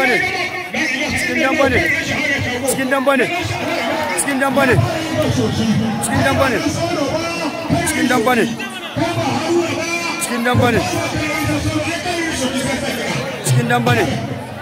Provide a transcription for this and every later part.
damba ne cikin damba ne cikin damba ne cikin damba ne cikin damba ne cikin damba ne cikin damba ne cikin damba ne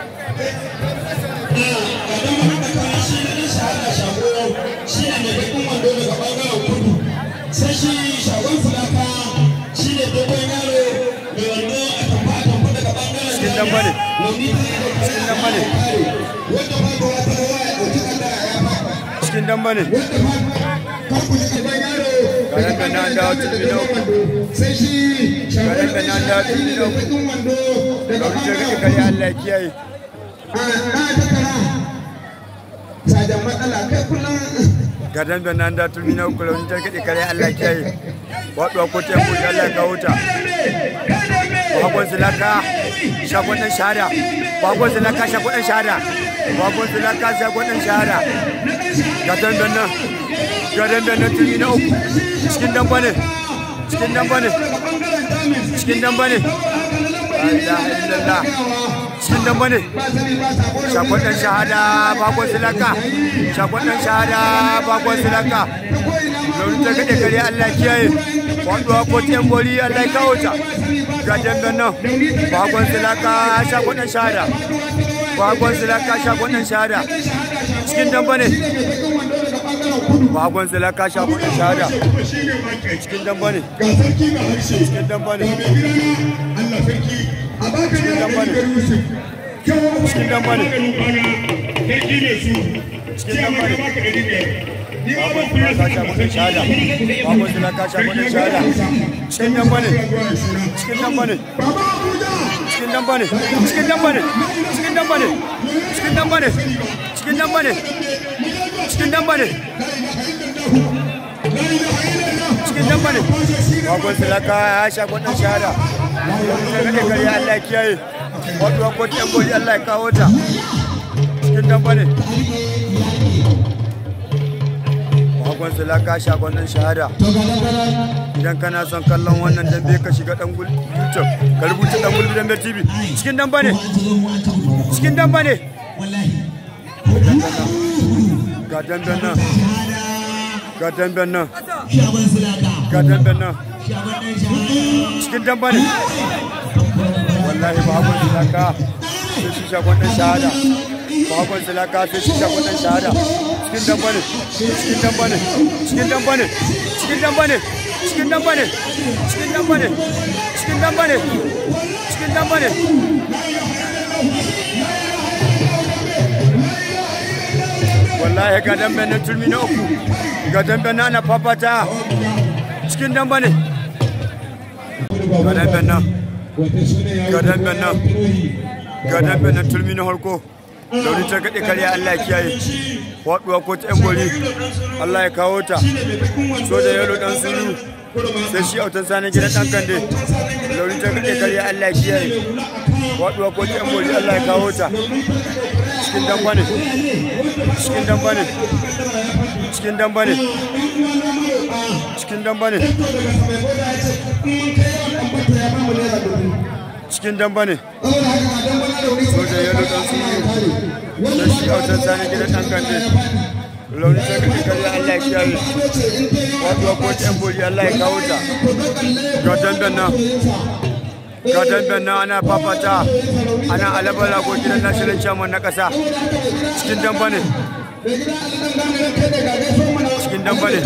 sai shi shagon fulaka shi ne dogon yaro mai wando a tamfa a tamfa daga bangaren cikin damba ne cikin damba ne wanda ba ga wata rawa ya ɗauki kanda ya faɗa cikin damba ne kan ku ji dogon yaro Garan da na dawo turmi na uku. sai shi shagon Garan da na dawo turmi na uku. bakin wando daga Rauni ta rike bangaren kare Allah ya kiyaye. a na takara sajan matsala kai kullum Garan da na dawo turmi na uku rauni ta rike kare Allah ya kiyaye. Waɗuwa ko ta yanko Allah ya kawo ta. Bakon silaka shagon ɗan shahada. Bakon silaka shagon ɗan shahada. Bakon silaka shagon ɗan shahada. Garan da nan. Garan da nan turmi na uku. Cikin damba ne. Cikin damba ne. Cikin damba ne. La ilaha illallah. Cikin damba ne. Shakon ɗan shahada bakon silaka. Shakon ɗan shahada bakon silaka. Launin ta kaɗe kare Allah kiyaye. Waɗuwa ko ta bori Allah ya kawo ta. Ga dangan nan. Bakon silaka shakon ɗan shahada. Bakon silaka shakon ɗan shahada. Cikin damba ne. Bakon silaka shakon ɗan shahada. Cikin damba ne. ga sarki ga harshe Cikin damba ne. mai gida Allah sarki a baka Cikin ne damba ne. ga Yusuf kyau Cikin damba ne. sarki ne su Cikin damba ne. baka ɗari biyar ni ma Bakon ban kula silaka shakon ɗan shahada. Bakon silaka shakon ɗan shahada. Cikin damba ne. Cikin damba ne. Baba Abuja cikin damba ne cikin damba ne cikin damba ne cikin damba ne cikin damba ne cikin damba ne cikin damba ne bakon silaka ya sha kwadon shahada ta gade kare Allah ya kiyaye waduwa ko ta gori Allah ya kawo ta cikin damba ne bakon silaka sha kwadon shahada idan kana son kallon wannan dambe ka shiga dan gul YouTube ka rubuta dan gul dambe TV cikin damba ne cikin damba ne ga damben nan ga damben nan ga damben nan cikin damba ne wallahi ba hakon silaka sai shi shagon dan shahada ba hakon silaka sai shi shagon dan shahada cikin damba ne cikin damba ne cikin damba ne cikin damba ne cikin damba ne cikin damba ne cikin damba ne cikin damba ne wallahi ga dambe na turmi na uku ga dambe na na fafata cikin damba ne ga dambe na ga dambe na ga dambe na turmi na harko launi ta gaɗe kare Allah ya kiyaye waɗuwa ko ta yan gori Allah ya kawo ta soja yalo dan sulu sai shi autan sanin gidan dan kande launi ta gaɗe kare Allah ya kiyaye waɗuwa ko ta yan gori Allah ya kawo ta cikin damba ne cikin damba ne cikin damba ne cikin damba ne cikin damba ne soja yalo dan sulu da shi autan sani gidan dan kande launi ta kaɗe kare Allah ya kiyaye wato ko ta bori Allah ya kawo ta ga dandan nan ga dandan nan ana fafata ana alabala ko gidan national chairman na ƙasa cikin damba ne cikin damba ne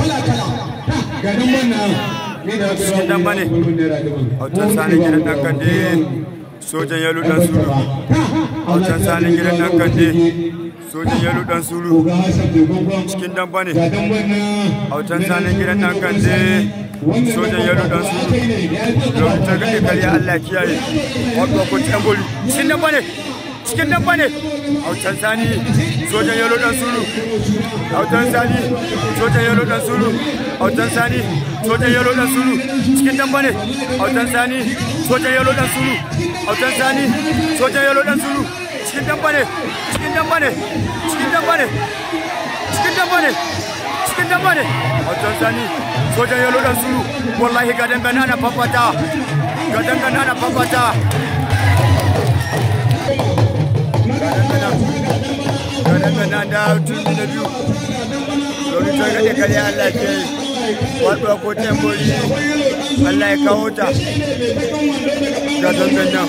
cikin damba ne autan sani gidan dan kande sojan yalo dan sulu autan sani gidan dan kande sojan yalo dan sulu cikin damba ne autan sani gidan dan kande sojan yalo dan sulu don ta gaɗe kariya Allah kiyaye wato ko ta goli cikin damba ne cikin damba ne autan sani sojan yalo dan sulu autan sani sojan yalo dan sulu autan sani sojan yalo dan sulu cikin damba ne autan sani sojan yalo dan sulu autan sani sojan yalo dan sulu cikin damba ne cikin damba ne cikin damba ne cikin damba ne cikin damba ne autan sani sojan yalo dan sulu wallahi ga damba na fafata ga damba na fafata ga dambe nan da turmi na biyu domin ta gaɗe kare Allah ke yi waɗuwa ko tembori Allah ya kawo ta ga dambe nan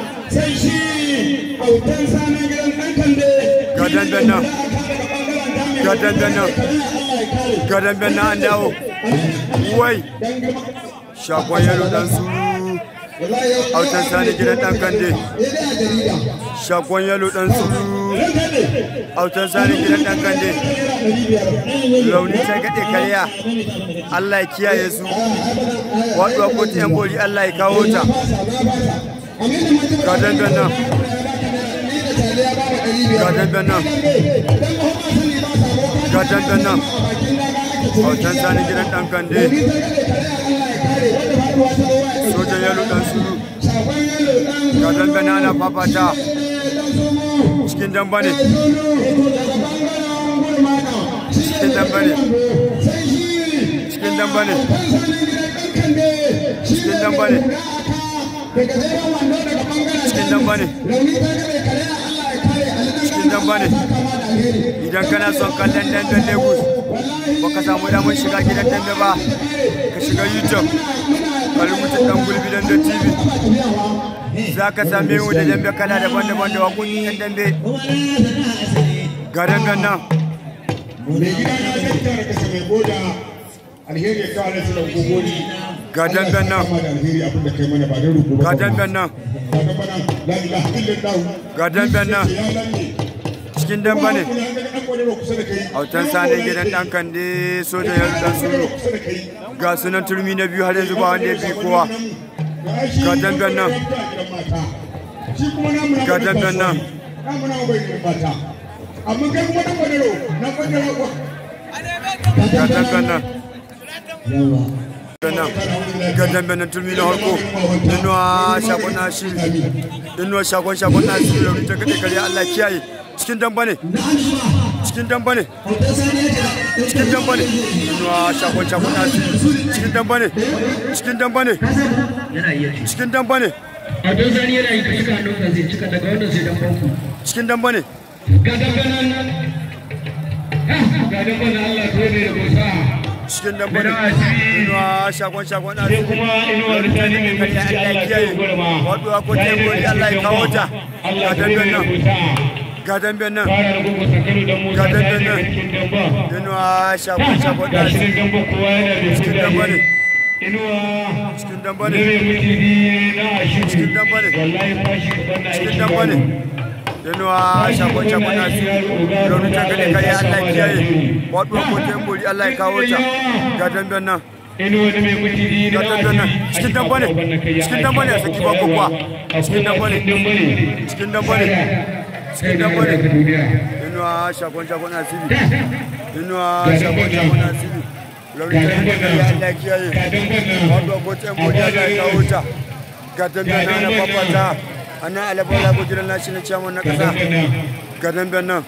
ga dambe nan ga dambe nan ga dambe nan an dawo wai shakon yaro dan suru autan sani gidan dan kande shakon yalo dan suru autan sani gidan dan kande launi ta gade karya Allah ya kiyaye su waduwa ko ta yan bori Allah ya kawo ta ga dangan nan ga dangan nan ga dangan nan autan sani gidan dan kande sojan yalo dan suru ga dangana ana fafata cikin damba ne cikin damba ne cikin damba ne cikin damba ne cikin damba ne cikin damba ne idan kana son kallon damben lagos baka samu damar shiga gidan dambe ba ka shiga youtube ka rubuta dan gulbi dambe tv za ka same mu da dambe kala daban-daban da waƙoƙin yan dambe ga damben nan alheri ya kawo nasu da gogoni ga damben nan ga damben nan ga damben nan cikin damba ne autan sani gidan dan kande soja ya dan suru ga sunan turmi na biyu har yanzu ba wanda ya fi kowa ga damben nan ga damben nan amma kai kuma dan kwadaro na kwadaro ga damben nan nan ga damben nan turmi na harko dinuwa shakon na shiri dinuwa shakon shakon na shiri da rita kade kare allah kiyaye cikin damba ne cikin damba ne cikin damba ne dinuwa shakon shakon na shiri cikin damba ne cikin damba ne cikin damba ne a don zani yana yi ka cika hannun zai cika daga wannan sai dan banku cikin damba ne ga danganan ga danganan Allah to ne da gosa cikin damba ne dinuwa shakon shakon na sai shiri kuma inuwar tani mai kare mutunci allah Allah ya kiyaye yi gurma waduwa ko teburi allah ya kawo ta Allah ga to ne damben da nan gosa ga damben nan fara da gugu sakalo da Musa Ga ta dangan daga nan. cikin damba dinuwa shakon shakon na ga shi shiri nan damba kowa yana da cikin su damba ne inuwa cikin damba ne ne mai mutunci na ashiru Cikin damba ne. wallahi fashi kaban na aiki cikin damba ne dinuwa shakon shakon na shiri raunin ta gane kare allah ya kiyaye waduwa ko teburi allah ya kawo ta ga damben nan inuwa ne mai mutunci ga na damben nan cikin damba ne cikin damba ne a saki ba kokwa cikin damba ne cikin damba ne cikin damba ne inuwa shakon shakon na shiri inuwa shakon shakon na shiri raunin ta gane kare allah ya kiyaye waduwa ko teburi allah ya kawo ta ga damben nan na fafata a nan alabar lago jiran nashi na ciyaman na kasa ga damben nan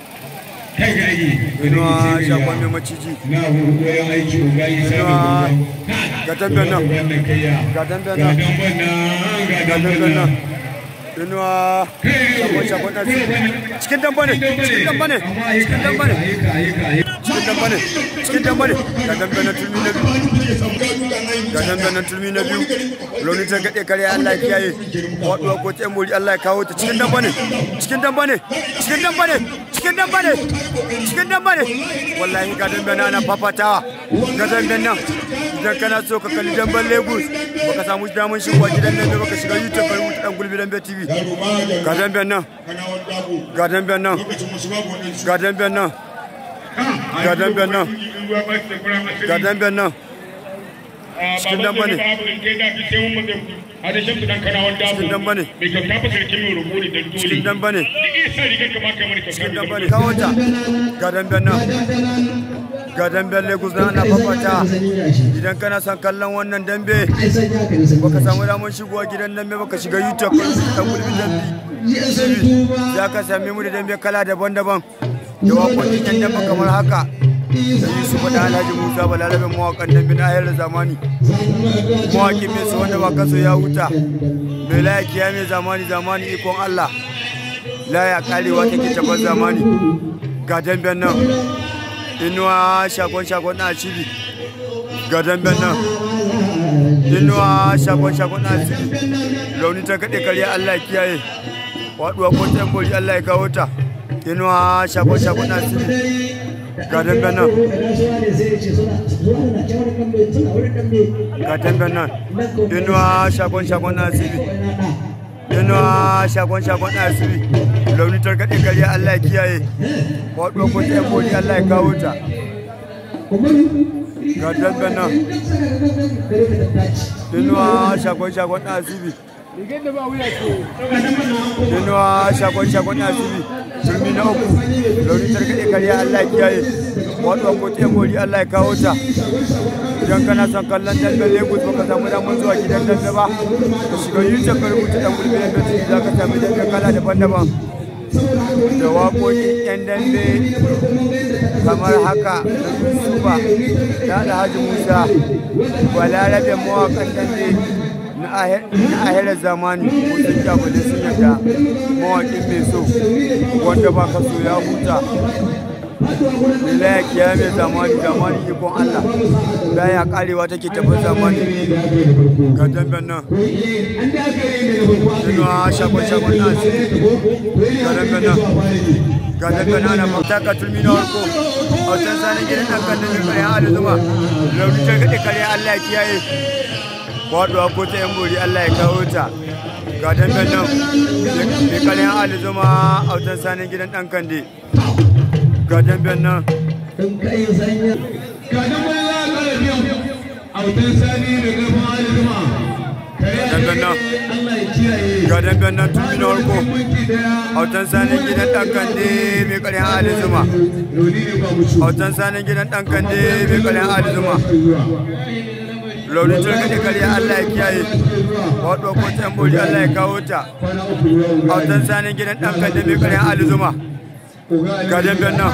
inuwa shakon mai maciji na koyon aiki ugali inuwa ga damben nan ga damben nan ga damben nan inuwa shakon shakon na cikin damba ne cikin damba ne cikin damba ne cikin damba ne cikin damba ne ga damben nan turmi na biyu ga damben nan turmi na biyu launi ta gaɗe kare Allah ya kiyaye waɗuwa ko ta muri Allah ya kawo ta cikin damba ne cikin damba ne cikin damba ne cikin damba ne cikin damba ne wallahi ga damben nan ana fafatawa ga damben nan idan kana so ka kalli damben Lagos baka samu damar shigowa gidan nan baka shiga YouTube ka rubuta dan gulbi dambe TV ga damben nan ga damben nan ga damben nan ga damben nan ga damben nan cikin damba ne cikin damba ne cikin damba ne cikin damba ne kawo ta ga damben nan ga damben Lagos na ana fafata idan kana son kallon wannan dambe baka samu damar shigowa gidan dambe baka shiga YouTube ka rubuta dan gulbi dambe TV za ka same mu da dambe kala daban-daban da waƙoƙin yan dambe kamar haka da Yusuf da Alhaji Musa Balarabin mawaƙan dambe na hayar zamani mawaƙin mai su wanda ba kaso ya huta mai layaki ya mai zamani zamani ikon Allah laya karewa take tabar zamani ga damben nan inuwa shagon shagon na cibi ga damben nan inuwa shagon shagon na cibi launi ta kaɗe karya allah ya kiyaye waɗuwa ko ta bori allah ya kawo ta inuwa shagon shagon na cibi ga damben nan ga damben nan inuwa shagon shagon na cibi inuwa shagon shagon na cibi launi ta kaɗe karya allah ya kiyaye waɗuwa ko ta bori allah ya kawo ta ga damben nan inuwa shagon shagon na cibi inuwa shagon shagon na cibi turmi na uku launi targaɗe karya allah ya kiyaye waɗuwa ko ta bori allah ya kawo ta idan kana son kallon damben lagos baka samu damar zuwa gidan dambe ba ka shiga youtube ka rubuta dan gulbi dambe tv za ka sami dambe kala daban-daban da waƙoƙin 'yan dambe kamar haka da yusufa da alhaji musa balarabe mawaƙan dambe na ahirar zamani mutum jabali sun yadda mawaƙin mai so wanda ba ka so ya huta Laya kiya mai zamani zamani ikon Allah laya karewa take tafi zamani ga damben nan Inuwa shagon shagon na su ga damben nan ga damben nan na fata ka tulmi na warko a wajen sanin gidan ɗan kan da mai kayan alizuma lauri ta gaɗe kare Allah ya kiyaye faɗuwa ko ta yan bori Allah ya kawo ta ga damben nan mai kayan alizuma a wajen sanin gidan ɗan kande ga damben nan damben nan ga damben nan tun na farko autan sanin gidan ɗan kande mai ƙaryan ali zuma autan sanin gidan ɗan kande mai ƙaryan ali zuma launin turkaɗe karya Allah ya kiyaye waɗo ko ta bori Allah ya kawo ta autan sanin gidan ɗan kande mai ƙaryan ali zuma ga damben nan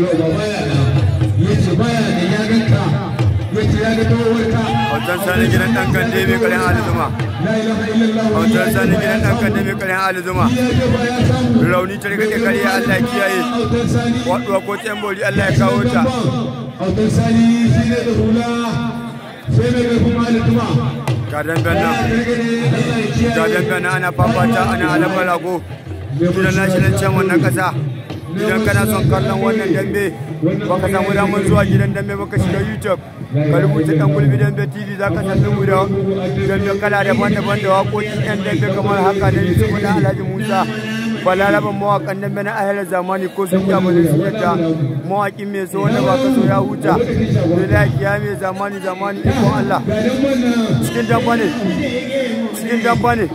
Hautar sani gidan ɗan kande mai karen alizuma. Hautar sani gidan ɗan kande mai karen alizuma. Rauni ta rika kare Allah ya kiyaye. Waɗuwa ko bori Allah ya kawo ta. Hautar sani shi ne da hula sai mai ƙarfin alizuma. Ga damben nan. Ga damben nan ana fafata ana alamar rago. Gidan national chairman na ƙasa. idan kana son kallon wannan dambe baka samu damar zuwa gidan dambe baka shiga youtube ka rubuta dan gulbi dambe tv za ka sami mu da dambe kala daban-daban da waƙoƙin yan dambe kamar haka da yusuf na alhaji musa balaraban mawaƙan dambe na ahalar zamani ko sun ja bane su yadda mawaƙin mai so wanda ba ka so ya huta mai lafiya mai zamani zamani ikon allah cikin damba ne cikin damba ne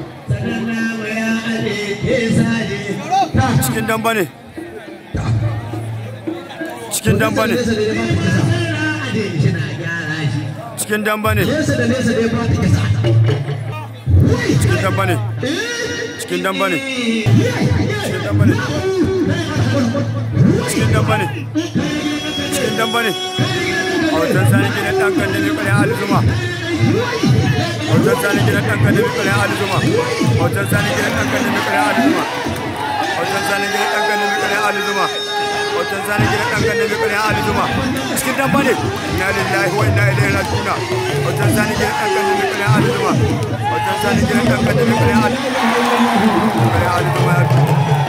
cikin damba ne cikin damba ne cikin damba ne cikin damba ne cikin damba ne cikin damba ne cikin damba ne cikin damba ne a wajen sani gidan ɗan kan da mai ƙarya alizuma a wajen sani gidan ɗan kan da mai ƙarya alizuma a wajen sani gidan ɗan kan da mai ƙarya alizuma a wajen sani gidan ɗan kan da mai ƙarya alizuma hoton zane gidan ɗan kan da mai ali zuma cikin damba ne ina lillahi wa ina ilaihi rajiuna hoton zane gidan ɗan kan da mai ali zuma hoton zane gidan ɗan kan da mai ali ali zuma ya